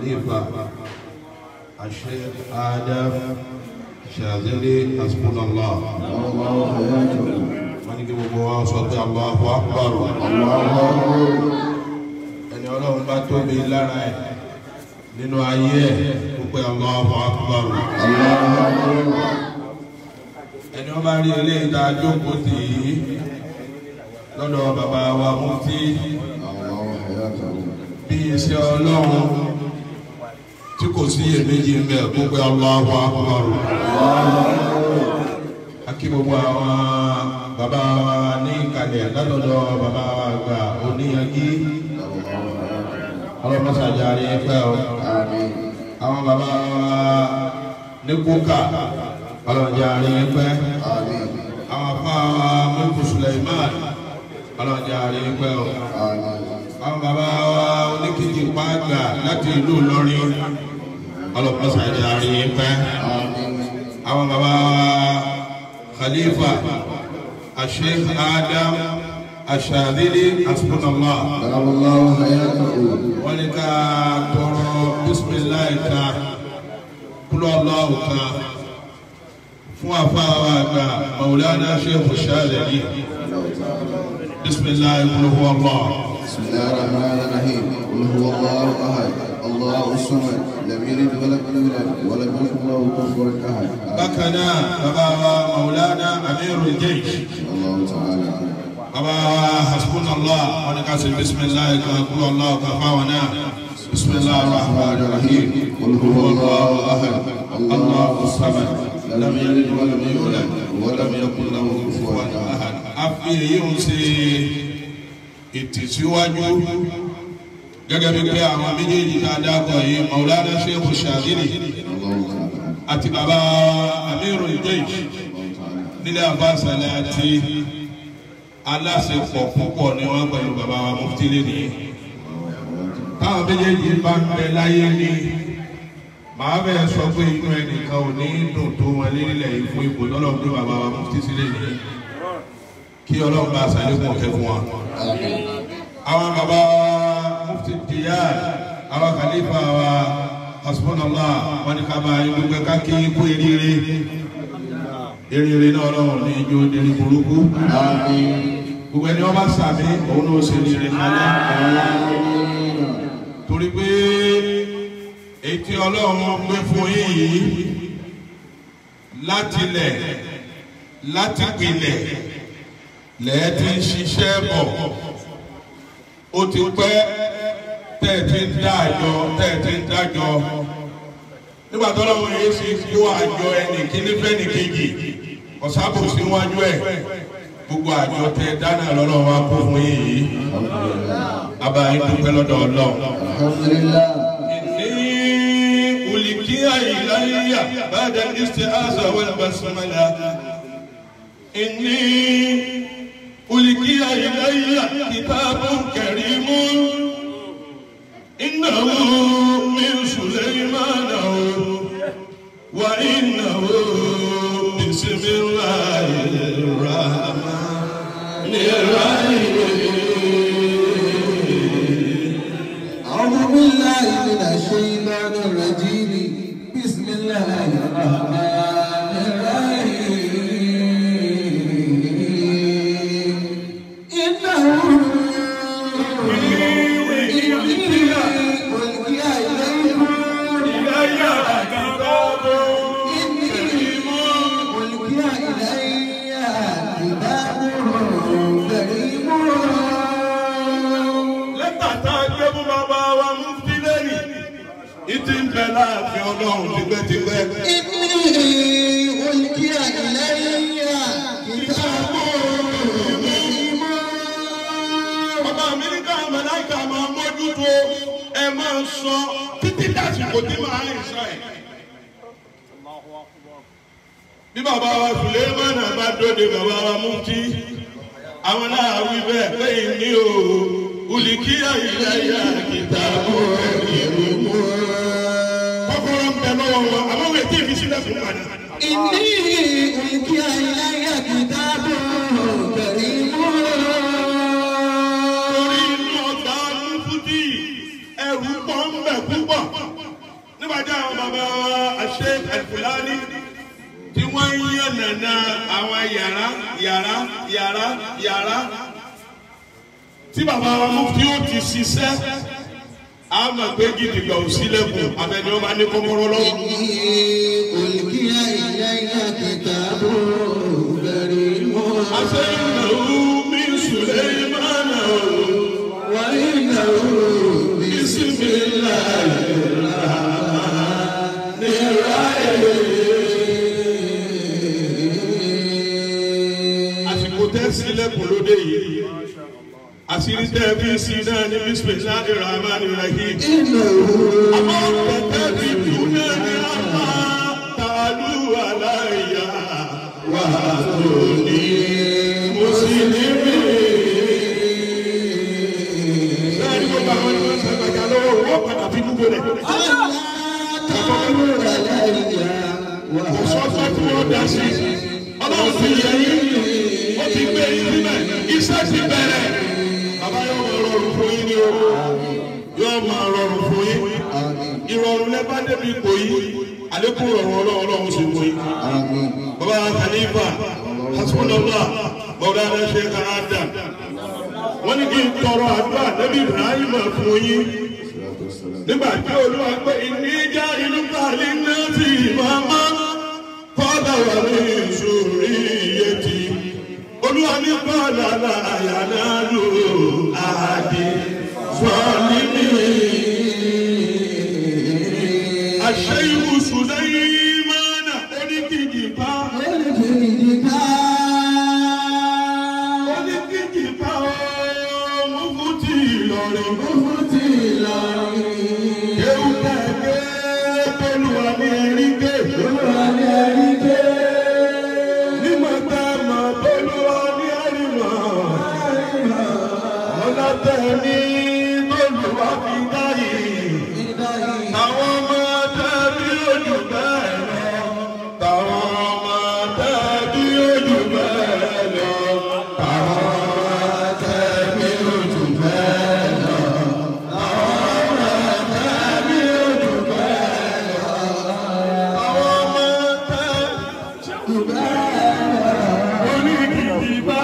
khalifa الشيخ آدم شاذلي حسبنا الله الله حياته wọ́n ní kí gbogbo wa sọ pé Allahu Akbar ẹni ọlọ́run bá tóbi lára ẹ̀ nínú ayé ẹ̀ kó pé Allahu Akbar ẹni wọ́n bá rí eléyìí tá a jókòó tì í lọ́dọ̀ bàbá wa Mufti الله حياته bí iṣẹ́ ọlọ́run tí kò sí iyèméjì ń bẹ kó pé Allahu Akbar akí gbogbo àwọn bàbá wa ní ìkàlẹ̀ látọ̀dọ̀ bàbá wa àgbà oníyanjú ọlọ́mọṣàjà rí pẹ́ o آمين àwọn bàbá wa ní kúkà ọlọ́jà rí pẹ́ آمين àwọn afá wa mọ́kù Suleiman ọlọ́jà rí pẹ́ o آمين àwọn bàbá wa oníkejì pàgbà láti ìlú Ìlọrin ọlọ́mọṣàjà rí pẹ́ آمين àwọn bàbá wa khalifa asheikh adam ashadili asbunallah دام الله حياته wọ́n ní ká tọrọ bisimilayi ká kúlọ̀ ọlọ́wọ́ ká fún afáwa àgbà maulana sheikh shadili bisimilayi kúlọ̀ ọlọ́ بسم الله الرحمن الرحيم قل هو الله احد الله الصمد لم يلد ولم يولد ولم يكن له كفوا احد bákan náà bàbá wa maulana amirul jaysh الله تعالى عنه. bàbá wa hasbunallah wọ́n ní ká ṣe bisimilayi ká kúlọ̀ ọlọ́wọ́ ká fáwọn náà bisimilayi rahman rahim قل هو الله احد الله الصمد لم يلد ولم يولد ولم يكن له كفوا احد a fi èyí ń ṣe ìtìsíwájú gẹ́gẹ́ bí pé àwọn méjèèjì tá a dákọ̀ yìí maulana sheikh shadili الله تعالى عنه. àti bàbá amiru jaysh nílé abáṣẹlẹ àti aláṣepọ̀ púpọ̀ ni wọ́n pẹ̀lú bàbá wa mufti lẹ́ni táwọn méjèèjì bá ń bẹ láyé ní màá bẹ̀ sọ pé inú ẹnìkan ò ní dùn tó wọn lérílẹ̀ yìí fún ipò tọ́lọ́run pé bàbá wa mufti sílẹ̀ ní kí ọlọ́run bá aṣàlékún ọ̀kẹ́ fún wa. آمين àwọn bàbá wa mufti diyar àwọn khalifa wa hasbunallah wọn ni ká bá yín gbogbo ká kí kú eríire eríire náà ọlọ́run ní ijó délé burúkú آمين gbogbo ẹni wọn bá sàmì òun náà ṣe ní ire kálẹ̀ torí pé etí ọlọ́run gbé fún yín yìí láti lẹ̀ láti pilẹ̀ lẹ́ẹ̀tì ń ṣiṣẹ́ bọ̀ ó ti pẹ́ tẹ́ẹ̀tì ń dájọ́ tẹ́ẹ̀tì ń dájọ́ nígbà tó lọ́wọ́ yìí sì kó àjọ ẹnì kíní fẹ́nì kejì ọ̀sábò síwájú ẹ̀ gbogbo àjọ tẹ dáná lọ́rọ̀ wa kó fún yín yìí abayín dúpẹ́ lọ́dọ̀ ọlọ́run. الحمد لله إني ألقي إلي بعد الاستعاذة والبسملة إني ألقي إلي كتاب كريم إنه من سليمان وإنه بسم الله الرحمن الرحيم أعوذ بالله من الشيطان الرجيم بسم الله الرحمن الرحيم إنه ألقي إليكم ألقي إلي كتاب كريم lẹ́tà tá a gbé fún bàbá wa Mufti lẹ́yìn ìtì ń bẹ láàfin ọlọ́run tipẹ́tipẹ́. إني ألقي إلي كتاب كريم bàbá mi ní káwọn mẹláìkà máa mójútó ẹ máa sọ títí dàsìkò tí màá rìn sọ ẹ. bí bàbá wa Suleiman bá dóde bàbá wa Mufti àwọn náà wí bẹ́ẹ̀ pé ní o olùkíyà ìlàyà kìtàbù ẹ̀yìn kọ́kọ́rọ́ ń bẹ lọ́wọ́ wọn àmọ́ wọ́n ti fi sílẹ̀ fún padà. إني ألقي إلي كتاب كريم torí inú ọgbà Mufti ẹrù pọ̀ ń bẹ púpọ̀ kọjá àwọn bàbá wa Sheikh Al-Fulani tí wọ́n ń yàn nàna àwọn yàrá yàrá yàrá yàrá tí bàbá wa Mufti ó ti ṣiṣẹ́ a máa gbé gidigba ò sílẹ̀kùn abẹ́ni ó máa ní kọ́kọ́rọ́ lọ́wọ́. ألقي إلي كتاب كريم أسأله من سليمان وإنه بسم الله àsìkò tẹ́ sílẹ̀kùn lóde yìí àṣírí tẹ́ fi sí náà ní bisimilahi rahman rahim. إنه àmọ́ tẹ̀tẹ̀ fi dùn náà ní àmà tàlú aláìyá wà lóní mùsùlùmí. bẹ́ẹ̀ ni gbogbo àwọn ènìyàn sàgbàjà lọ́wọ́ wọ́n padà fi gbogbo rẹ̀. تعالوا علي kò sọ́tọ́ tí wọ́n dá sí ọlọ́run ti yẹ yín ó ti gbé yín síbẹ̀ iṣẹ́ ti bẹ̀rẹ̀ bàbá yóò máa rọrùn fún yín ní owó yóò máa rọrùn fún yín آمين ìrọ̀rùn lẹ bá débi ipò yìí àlékún rọrùn ọlọ́run ọlọ́run sì fún yín آمين bàbá Khalifa hasbunallah mọ̀dáná ṣe ká Adam wọ́n ní kí n tọrọ àdúrà Nabi Ibrahim fún yín الصلاة والسلام nígbà tí olúwa pé ìníjà inú kàlí náà ti máma kọ́dà wà ní ìṣòro iye tí olúwa ní kọ́dà láàyà náà lò àdé sọ́ọ́lì mi. àṣẹ ìwòsùn lẹ́yìn mọ́nà oníkìkì bá oníkìkì bá ọmọ fún ti Ìlọrin. Kéwù kẹ̀kẹ́ tolúwa ní ẹ̀rí ké. Nímọ̀ tá a mọ̀ tolúwa ní ẹ̀rí mọ̀. Ọ̀nà tẹ̀ ní tolúwa fi dáyé. Àwọn ọmọ tẹ̀bí ojú bẹ́ẹ̀ lọ. Táwọn ọmọ tẹ̀bí ojú bẹ́ẹ̀ lọ. Táwọn ọmọ tẹ̀bí ojú bẹ́ẹ̀ lọ. Àwọn ọmọ tẹ̀bí oníkìkì bá.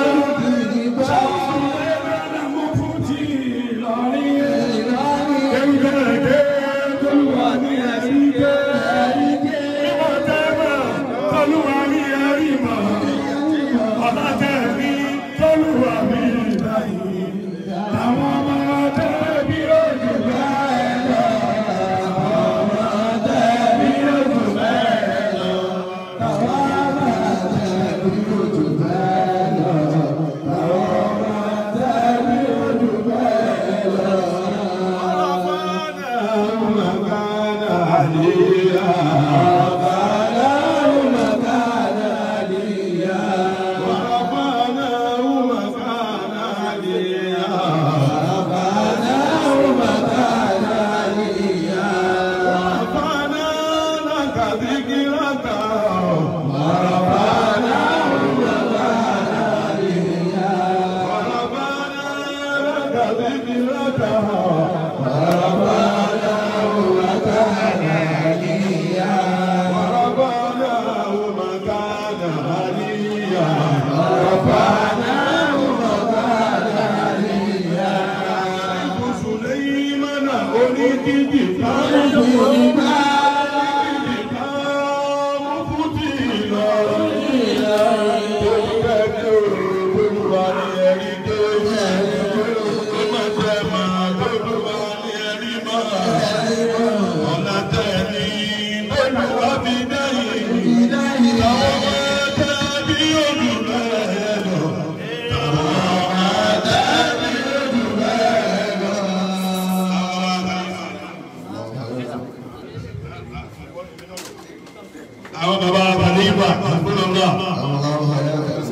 àwọn baba àbálẹ́yìnbá àgbọ̀nọ́gbà الله حياك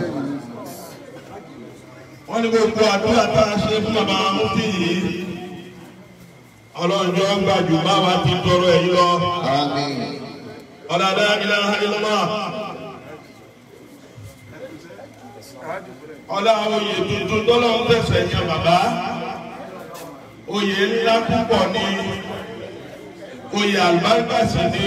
wọ́n ní gbogbo àdúrà tá a ṣe fún baba mufti yìí ọlọ́njọ́ gbàjú báwa ti tọrọ ẹ̀yìn lọ آمين ọ̀dàdà ilaha illallah ọlá oyè tuntun tọ́lọ́ ń tẹ̀sẹ̀ yẹn bàbá oyè ńlá púpọ̀ ní oyè àlùbáríkà sì ni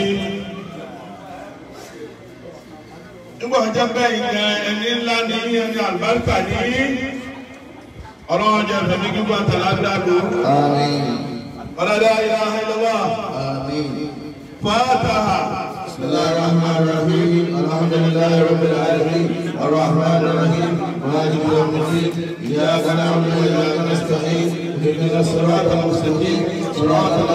nígbà ọjọ́ bẹ́ẹ̀ gan ẹni ńlá ní ẹni àlùbáríkà ní ọlọ́run jẹ́ fẹ̀mí gbígbó àtàlágbàdo آمين ọ̀dàdà ilaha illallah آمين fàtàhà. بسم الله الرحمن الرحيم الحمد لله رب العالمين الرحمن الرحيم مالك يوم الدين اياك نعبد واياك نستعين اهدنا الصراط المستقيم صراط